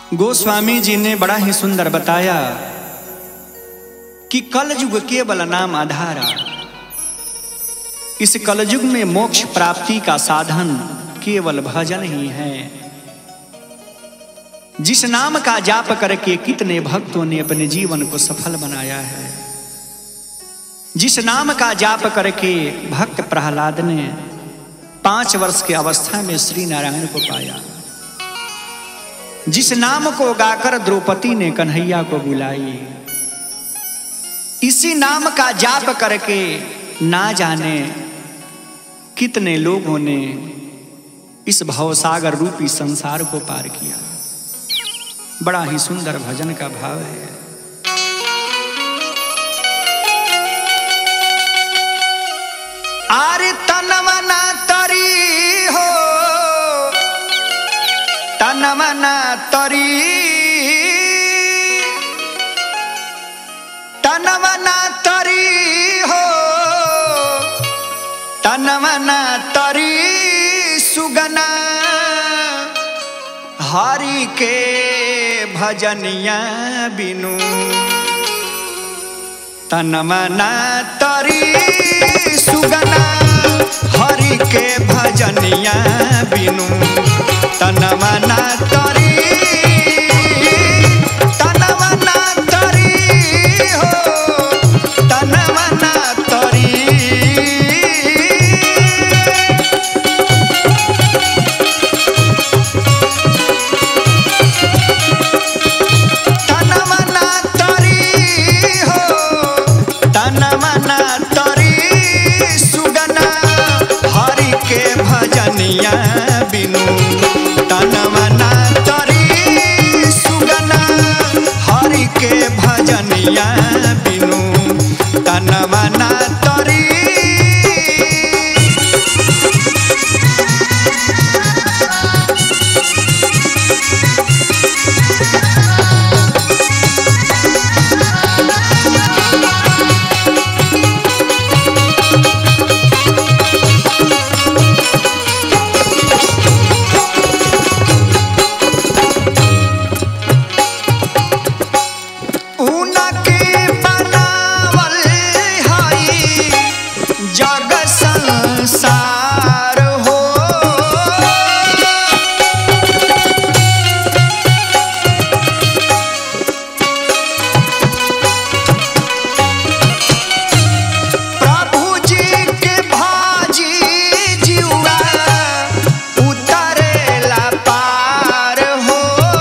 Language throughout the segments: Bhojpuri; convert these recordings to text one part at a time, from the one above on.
गोस्वामी जी ने बड़ा ही सुंदर बताया कि कलयुग केवल नाम आधारा इस कलयुग में मोक्ष प्राप्ति का साधन केवल भजन ही है जिस नाम का जाप करके कितने भक्तों ने अपने जीवन को सफल बनाया है जिस नाम का जाप करके भक्त प्रहलाद ने पांच वर्ष की अवस्था में श्री नारायण को पाया जिस नाम को गाकर द्रौपदी ने कन्हैया को बुलाई इसी नाम का जाप करके ना जाने कितने लोगों ने इस भवसागर रूपी संसार को पार किया बड़ा ही सुंदर भजन का भाव है आरे तनवना तरी हो तनवना तरी तनवना तरी हो तनवना तरी सुगना हरि के भजनिया बिनु तनमना तरी सुगना हरि के भजनिया बिनु तनमना तरी तनमना तरी हो तनमना तरी तनमना तरी हो तनमना तरी सुगना हरि के भजनिया बिनु तनमना तरी सुगना हरि के भजनिया बिनु तनमना तरी उनके बनावल हई जग संसार हो प्रभु जी के भाजी जिउआ उतरेला पार हो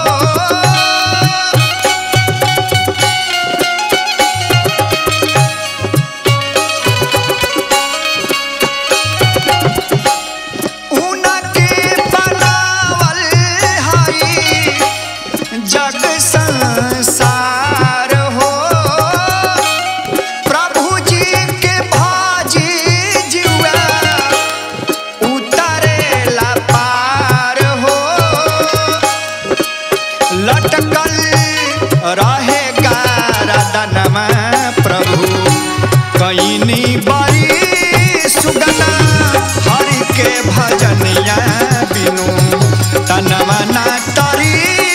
उनके बनावल हई जग संसार हो प्रभु जी के भाजी जुआ उतरेला पार हो लटकल रहेगा रदनमा प्रभु कईनी बड़ी सुगना हरि के भजनिया बिनु तनमना तरी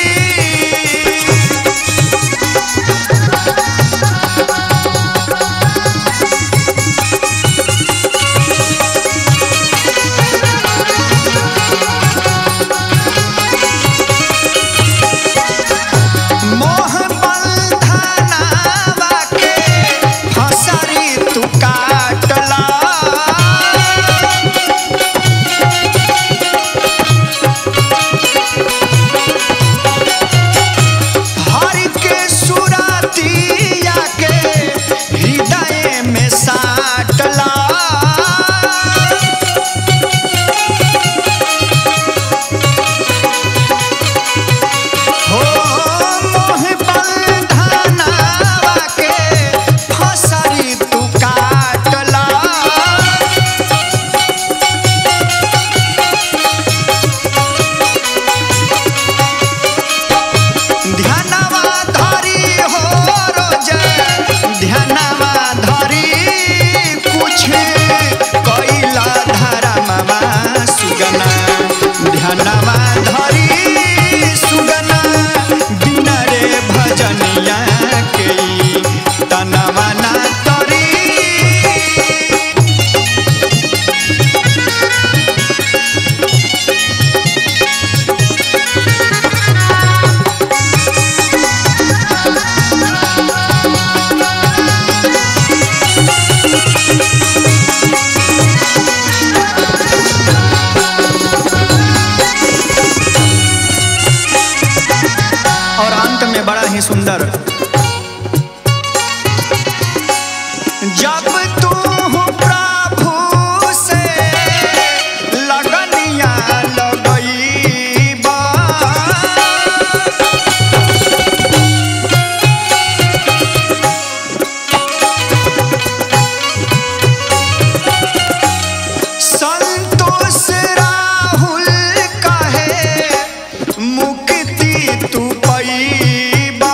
मोह बंधनावा के फसरी तू काटला हरि के सुरतिया के हृदय में साटला हो मोह बंधनावा के फसरी तू काटला ध्यानवा धरी हो रोज ध्यानवा धरी कुछ कैला धरमवा सुगना ध्यानवा धरी सुगना ही सुंदर जब तू प्रभु से लगनिया लगईबा संतोष राहुल कहे मुक्ति तू पैबा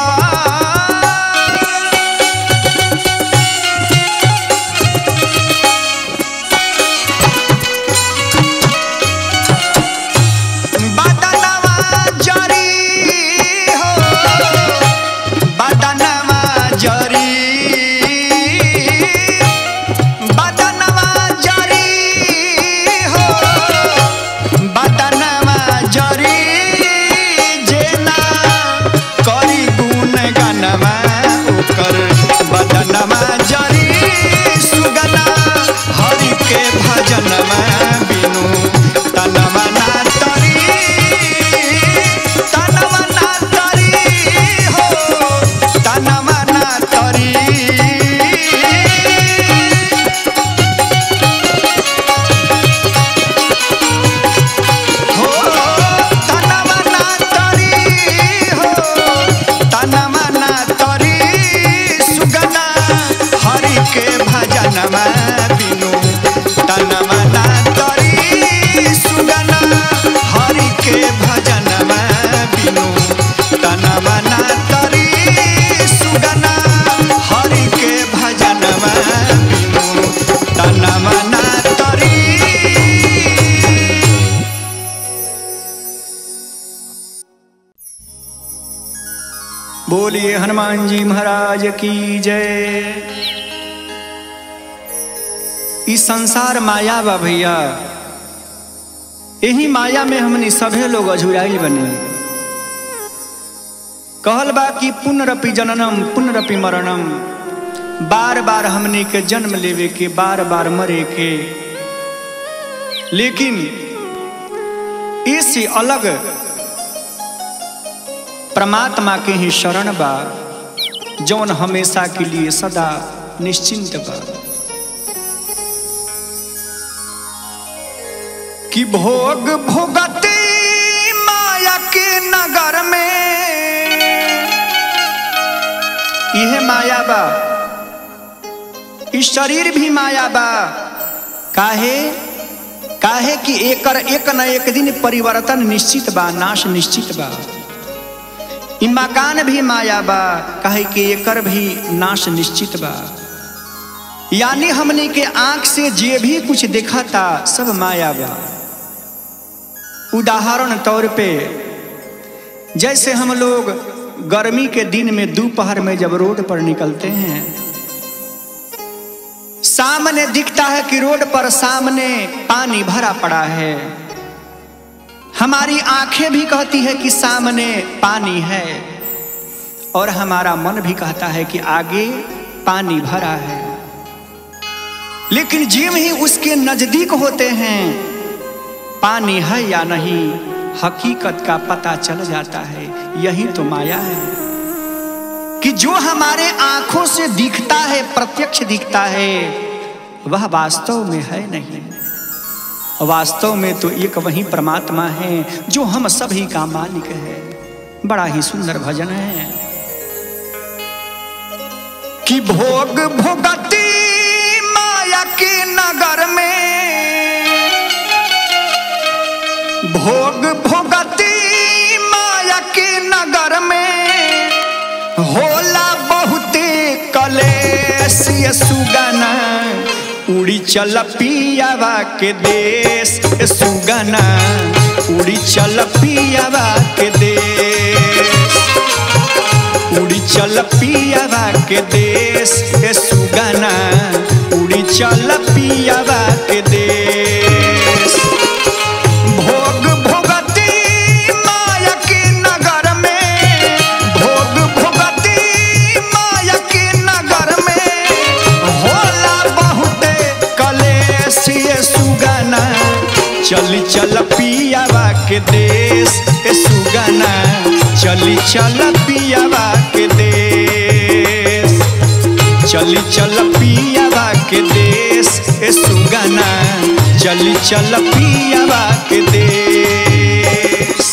बदनवा जरी हो बदनवा जरी बदनवा जरी हो बदनवा जरी जेना करी गुण गनमा ओकर बदनमा जरी सुगना हरि के भजनमा बिनु तनमा ना तरी तनमा ना तरी हो तनमा ना तरी हो तनमा ना तरी हो तनमा ना तरी सुगना हरि के भजनमा बिनु तनमा ना तरी सुगना हरि के भजनमा बिनु तनमा ना तरी सुगना हरि के भजनमा बिनु तनमा ना तरी बोलिए हनुमान जी महाराज की जय इस संसार माया बा भैया यही माया में हमनी सभे लोग अझुराइल बने कहल बा कि पुनरपि जननम पुनरपि मरणम बार बार हमनी के जन्म लेवे के बार बार मरे के लेकिन इससे अलग परमात्मा के ही शरण बा जौन हमेशा के लिए सदा निश्चिंत बा कि भोग भोगती माया के नगर में यह माया बा इस शरीर भी माया बा काहे काहे कि एकर एक न एक दिन परिवर्तन निश्चित बा नाश निश्चित बा ई मकान भी माया बा काहे कि एकर भी नाश निश्चित बा यानी हमने के आंख से जे भी कुछ देखा था सब माया बा उदाहरण तौर पे जैसे हम लोग गर्मी के दिन में दोपहर में जब रोड पर निकलते हैं सामने दिखता है कि रोड पर सामने पानी भरा पड़ा है हमारी आंखें भी कहती है कि सामने पानी है और हमारा मन भी कहता है कि आगे पानी भरा है लेकिन जिम ही उसके नजदीक होते हैं पानी है या नहीं हकीकत का पता चल जाता है यही तो माया है कि जो हमारे आंखों से दिखता है प्रत्यक्ष दिखता है वह वास्तव में है नहीं वास्तव में तो एक वही परमात्मा है जो हम सभी का मालिक है बड़ा ही सुंदर भजन है कि भोग भोगती माया के नगर में भोग भोगती माया के नगर में होला बहुते कलेश ये सुगना उड़ी चल पियावा के देश ए सुगना उड़ी चल पियावा के देश उड़ी चल पियावा के देश ए सुगना उड़ी चल पियावा के देश भोग भोगती माया के नगर में भोग भोगती माया के नगर में होला बहुते कलेश ये सुगना चली चल पियावा के देश ए सुगना चली चल पियावा के चली चल पियावा के देश ए सुगना चली चल पियावा के देश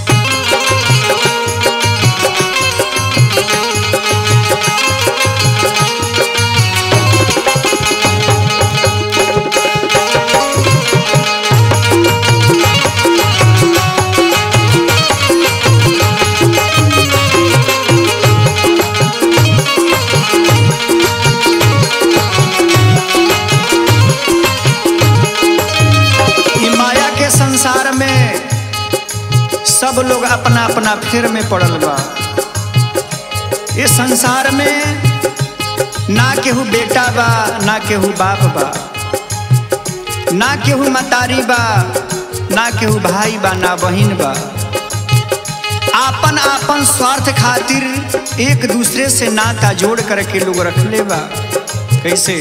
ई माया के संसार में सब लोग अपना अपना फेर में पड़ल बा ये संसार में ना केहू बेटा बा ना केहू बाप बा ना केहू मतारी बा ना केहू भाई बा ना बहिन बा आपन आपन स्वार्थ खातिर एक दूसरे से नाता जोड़ करके लोग रखले बा कैसे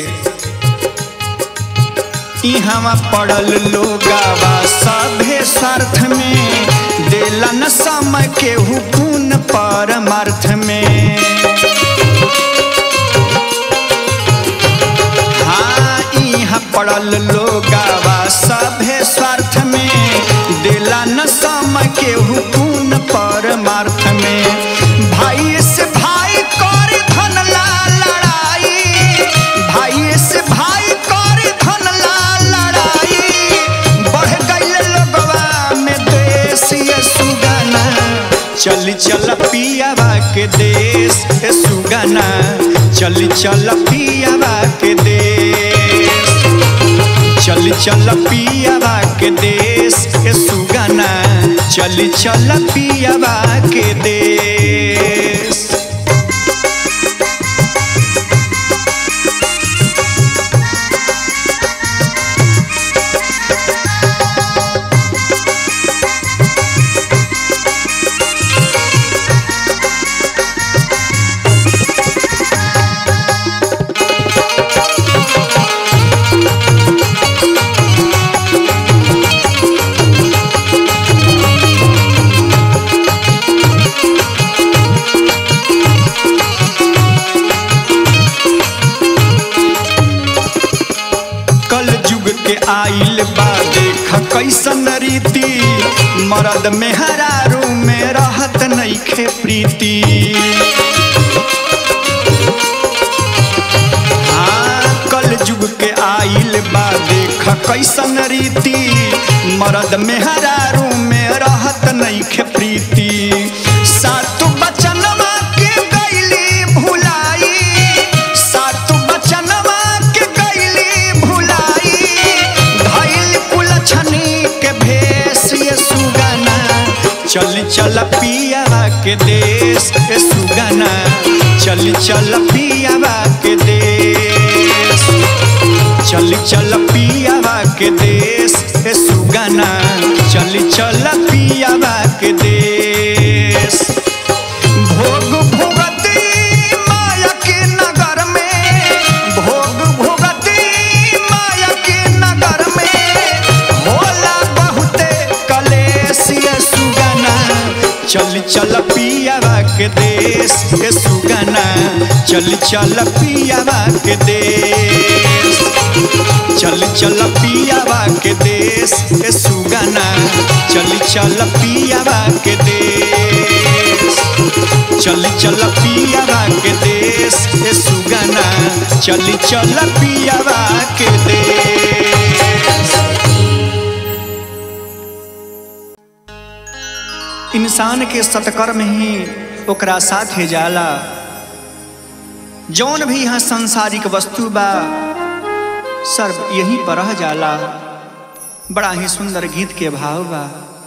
इहवा पड़ल लोगावा सभे स्वार्थ में देला न समय के हुकुन परमार्थ में हाँ इहाँ पड़ल लोगावा सभे स्वार्थ में देला न समय के हुकुन परमार्थ में भाई से भाई कर धन ला लड़ाई भाई से भाई कर धन ला लड़ाई बढ़ गईल लोगवा में देश ये सुगना चली चल पियावा के देश ए सुगना चली चल पियावा के देश चल चल पियावा के देश ए सुगना चल चल पियावा के देश कल युग के आइल बा देख कैसन रीति मरद में हरारू में रहत नइखे प्रीति हाँ कल युग के आइल बा देख कैसन रीति मरद में हरारू में रहत नइखे प्रीति सातु बचनवा के गईली भुलाई सातु बचनवा के गईली भुलाई धइल कुलछनी के भेष ये सुगना चल चल पियावा के देश ए सुगना चल चल पियावा के देश चल चल पियावा के देश ए सुगना चल चल पियावा के देश भोग भोगती माया के नगर में भोग भोगती माया के नगर में होला बहुते कलेश ये सुगना चल चल पियावा के देश ये सुगना चल चल पियावा के देश चल चल पियावा के देश ए सुगना चल चल पियावा के देश चल चल पियावा के देश ए सुगना चल चल पियावा के देश इंसान के सत्कर्म ही ओकरा साथे जाला जौन भी यहाँ सांसारिक वस्तु बा सर्व यहीं पर रह जाला बड़ा ही सुंदर गीत के भाव बा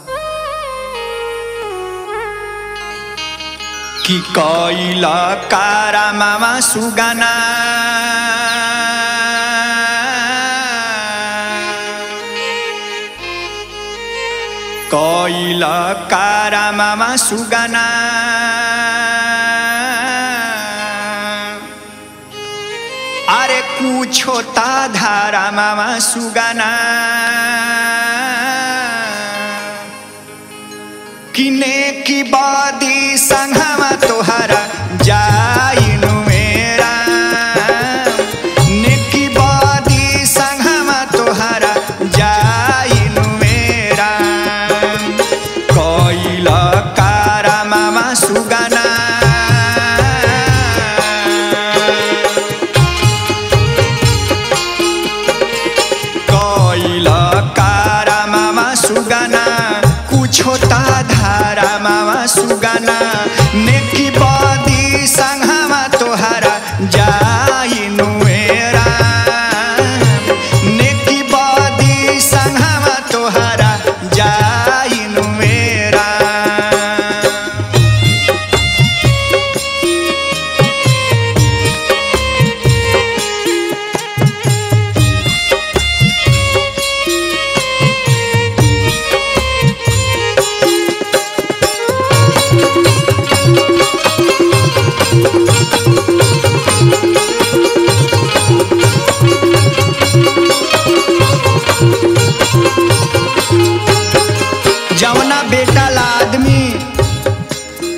कि कैला कारा मामा सुगाना कैला कारा मामा सुगाना अरे कुछो ता धारा मामा सुगाना किने की बादी संघमा तोहरा जाइनु मेरा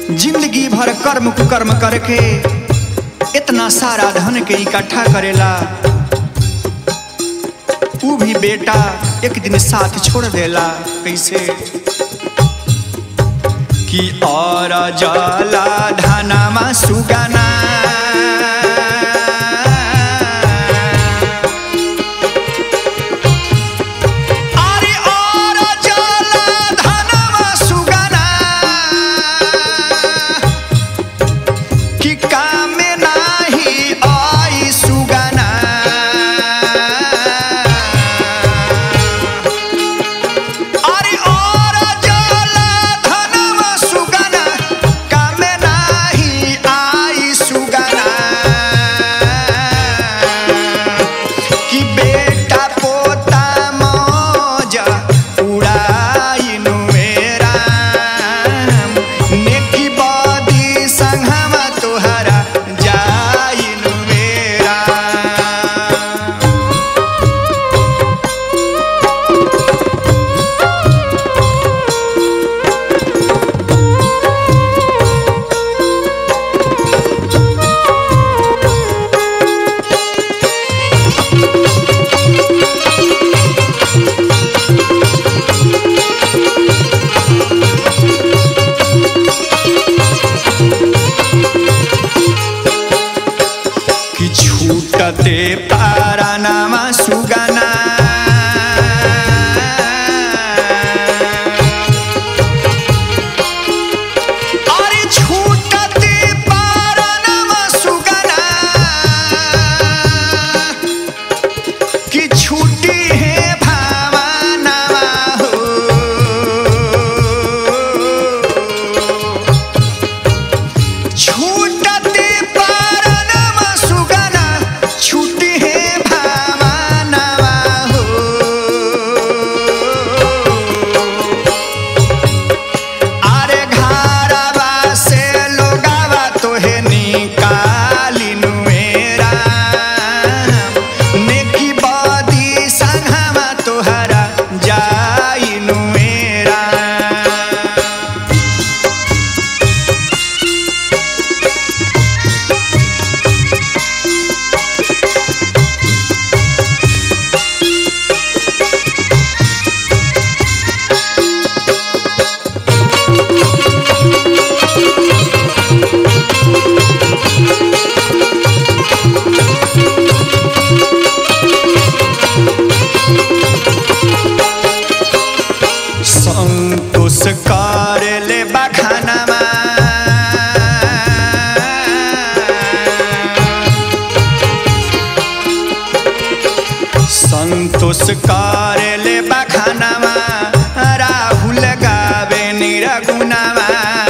जिंदगी भर कर्म कुकर्म करके इतना सारा धन के इकट्ठा करेला ऊ भी बेटा एक दिन साथ छोड़ देला कैसे कि और जला धनमा सुगना अरे और जला धनमा सुगना कि काम नाही आई सुगना अरे और जला धनमा सुगना काम नाही आई सुगना कि बेटा पोता मौज उड़ाइनु मेरा नेकी बदी संघमा तोहरा जाइनु मेरा कि छूटते पारा नामा सुगना अरे छूटते पारा नामा सुगना कि छूटी है भावनावा हो छूटते पारनमा सुगना छूटी है भावनावा हो अरे घरवा से लोगावा तोहे निकालिनु मेरा नेकी बदी संघमा तोहरा जाइनु मेरा संतोष कर ले बखानामा संतोष कर ले बखानामा राहुल गावे निरगुनामा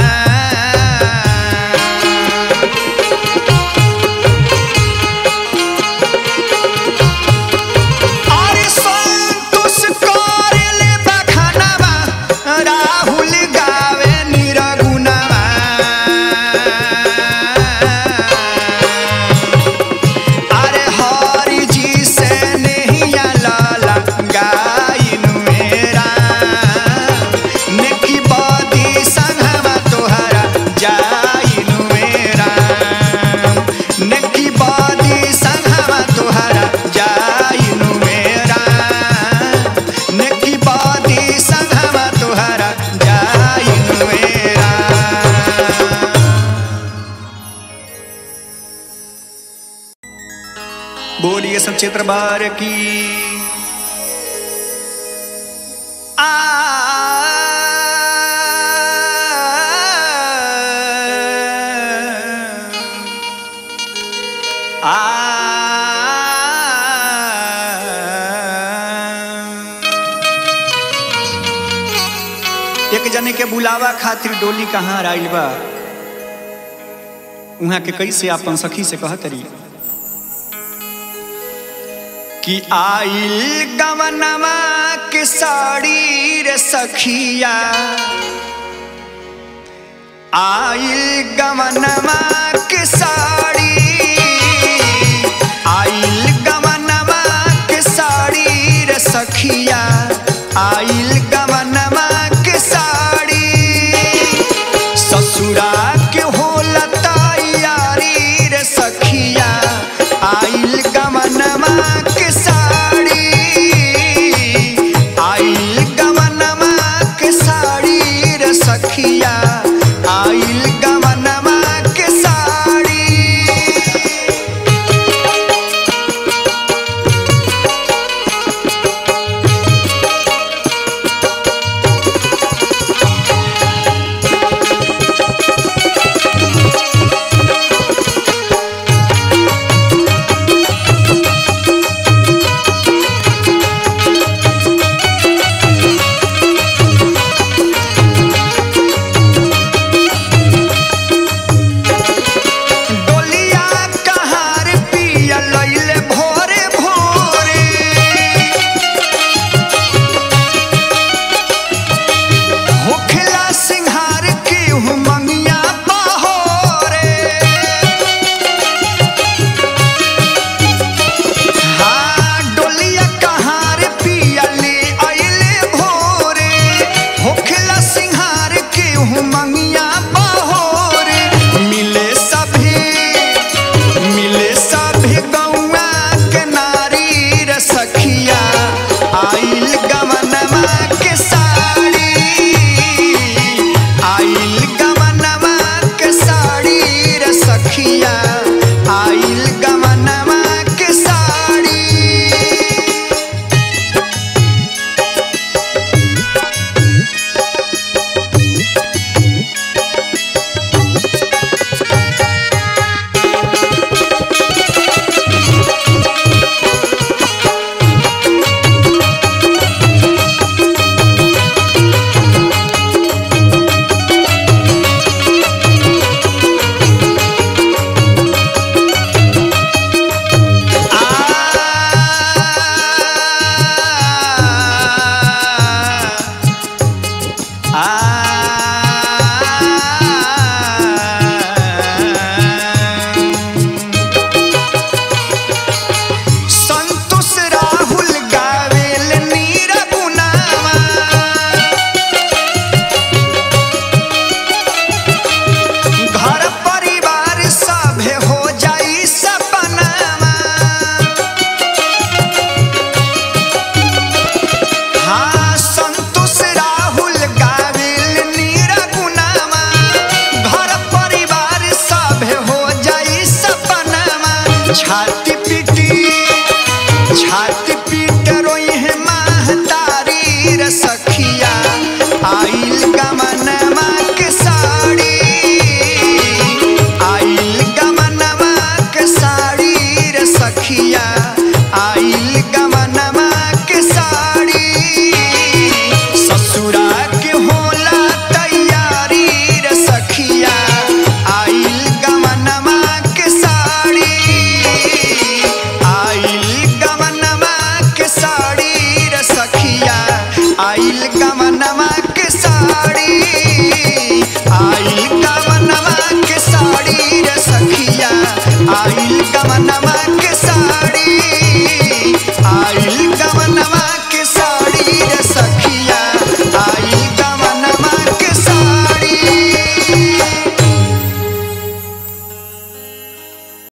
अरे संतोष करेले बखानावा राहुल गावे निरगुनावा अरे हरि जी से नहिया लाला गाइनु मेरा नेकी बदी संघवा तोहरा जाइनु मेरा नेकी बदी संघवा तोहरा जाइनु मेरा नेकी बदी संघवा तोहरा जाइनु मेरा बोलिए सब चित्र बार की आ आ एक जने के बुलावा खातिर डोली कहाँ आइल बा उहाँ के कैसे अपन सखी से कहत रही कि आइल गवनमा के साड़ी रे सखिया आइल गवनमा के साड़ी आइल गवनमा के साड़ी रे सखिया आइल गवनमा के साड़ी ससुरा छाती